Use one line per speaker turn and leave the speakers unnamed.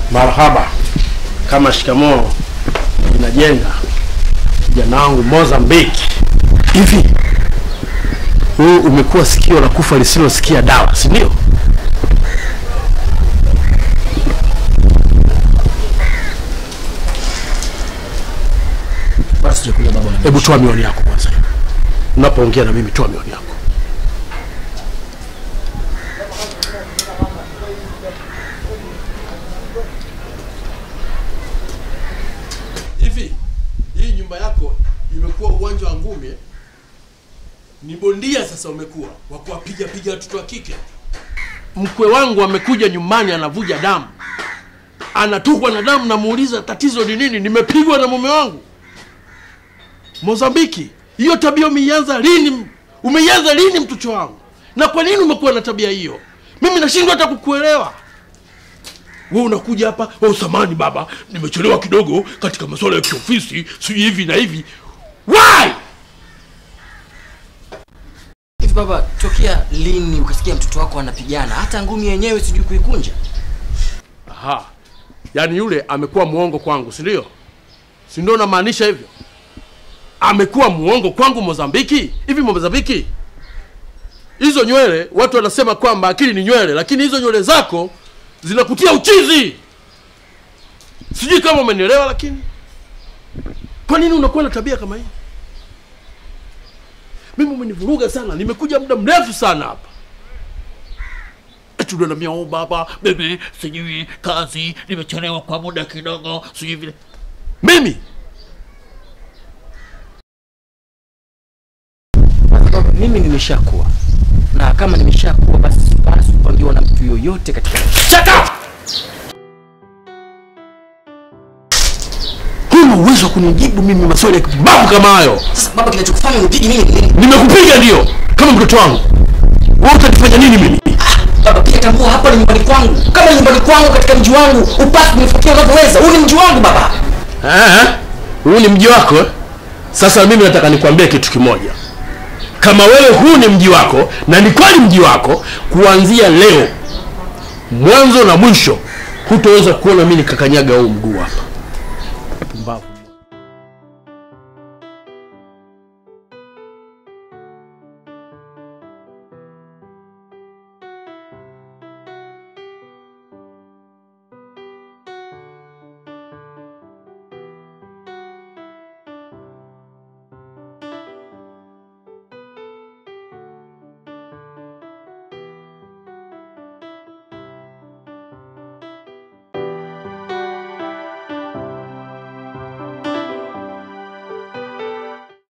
Marhaba. Kama shikamoo inajenga kijana wangu Mozambiki. Hivi wewe umekuwa sikio la kufa lisilosikia dawa, si ndio?
Basi sijakuja baba na
Hebu toa miwani yako kwanza. Unapoongea na mimi, toa miwani yako. Hivi hii nyumba yako imekuwa uwanja wa ngumi? eh? Ni bondia sasa umekuwa wa kuwapiga piga watoto wa kike. Mkwe wangu amekuja nyumbani, anavuja damu, anatukwa na damu. Namuuliza tatizo ni nini? Nimepigwa na mume wangu. Mozambiki, hiyo tabia umeianza lini? Umeianza lini mtoto wangu? Na kwa nini umekuwa na tabia hiyo? Mimi nashindwa hata kukuelewa. Wewe unakuja hapa, oh, samani baba, nimechelewa kidogo katika masuala ya kiofisi, sijui hivi na hivi. Why?
hivi baba, tokea lini ukasikia mtoto wako anapigana? Hata ngumi yenyewe sijui kuikunja.
Aha, yaani yule amekuwa muongo kwangu, si ndio? Si ndio namaanisha hivyo? Amekuwa muongo kwangu Mozambiki. Hivi Mozambiki, hizo nywele watu wanasema kwamba akili ni nywele, lakini hizo nywele zako zinakutia uchizi. Sijui kama umenielewa, lakini kwa nini unakuwa na tabia kama hii? Mimi umenivuruga sana, nimekuja muda mrefu sana hapa tunanambia oh, baba bebe, sijui kazi, nimechelewa kwa muda kidogo, sijui vile. Mimi
Baba, mimi nimeshakuwa na kama nimeshakuwa basi sipaswi kupangiwa na mtu yoyote katika
shut up! Huna uwezo wa kunijibu mimi maswali ya kipumbavu kama hayo.
Sasa baba, kinachokufanya unipige mimi ni nini?
Nimekupiga ndio, kama mtoto wangu. Wewe utanifanya nini mimi?
Baba, pia tambua hapa ni nyumbani kwangu. Kama ni nyumbani kwangu katika mji wangu, upasi kunifuatia unavyoweza. Huu ni mji wangu baba.
Eh, huu ni mji wako eh? Sasa mimi nataka nikwambie kitu kimoja. Kama wewe huu ni mji wako na ni kweli mji wako, kuanzia leo mwanzo na mwisho hutoweza kuona mimi nikakanyaga huu mguu hapa.